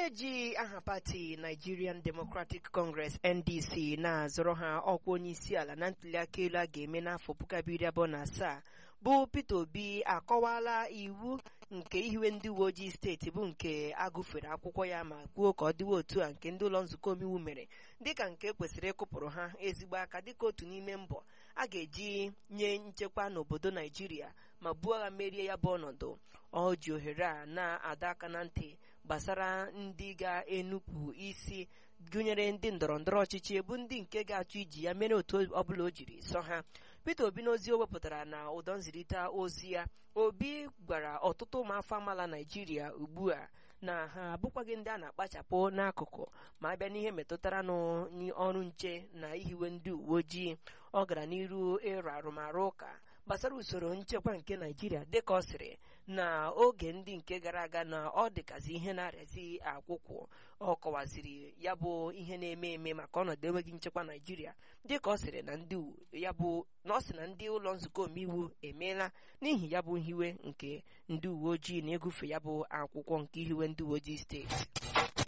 onye ji aha pati Nigerian Democratic Congress NDC na-azọrọ ha ọkwa onye isi ala na ntuliaka elu a ga-eme n'afọ puku abụọ iri abụọ na asaa bụ Peter Obi akọwala iwu nke ihiwe ndị uwe ojii steeti bụ nke agụfere akwụkwọ ya ma kwuo ka ọ dịwa otu a nke ndị ụlọ nzukọ omeiwu mere dịka nke kwesịrị ịkụpụrụ ha ezigbo aka dịka otu n'ime mbọ a ga-eji nye nchekwa n'obodo Naijiria ma buo agha merie ya bụ ọnọdụ ọ ji ohere a na-adọ aka na ntị gbasara ndị ga-enupụ isi gụnyere ndị ndọrọ ndọrọ ọchịchị bụ ndị nke ga-achọ iji ya mere otu ọbụla o jiri sọ ha Peter Obi n'ozi o wepụtara na ụdọ nzirịta ozi ya Obi gwara ọtụtụ ụmụafọ amaala Naijiria ugbu a na ha abụkwaghị ndị a na-akpachapụ n'akụkụ ma abịa n'ihe metụtara n'ọrụ nche na ihiwe ndị uwe ojii ọ gara n'iru ịrụ arụmarụ ụka gbasara usoro nchekwa nke Naijiria dịka ọ sịrị na oge ndị nke gara aga na ọ dịkazi ihe na-arịazi akwụkwọ ọ kọwaziri ya bụ ihe na-eme eme maka ọnọdụ enweghị nchekwa Naijiria dịka ọ sịrị na ndị ya bụ na ọ sị na ndị ụlọ nzukọ omeiwu emeela n'ihi ya bụ hiwe nke ndị uwe ojii na-egufe ya bụ akwụkwọ nke ihiwe ndị uwe ojii steeti